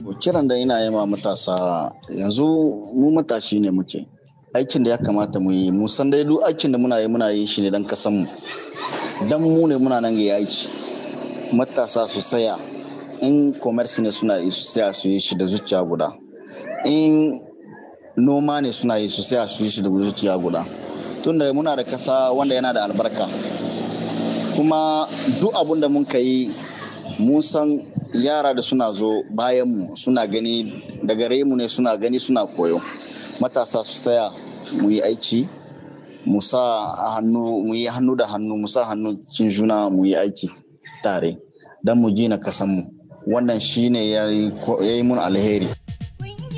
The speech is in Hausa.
kiran da ina yi ma matasa yanzu mu matashi ne muke aikin da ya kamata mu yi mu san dai duk aikin da muna yi muna yi shi ne dan kasan mu dan mu ne muna nan ga aiki matasa su saya in commerce ne suna yi su saya su yi shi da zuciya guda in noma ne suna yi su saya su yi shi da zuciya guda tunda muna da kasa wanda yana da albarka kuma duk abun da mun ka yi mun san yara da suna zo bayanmu suna gani da gare mu ne suna gani suna koyo matasa su tsaya mu yi aiki mu sa hannu mu yi hannu da hannu mu sa hannu cin juna mu yi aiki tare don mu gina kasanmu wannan shine ya yi mun alheri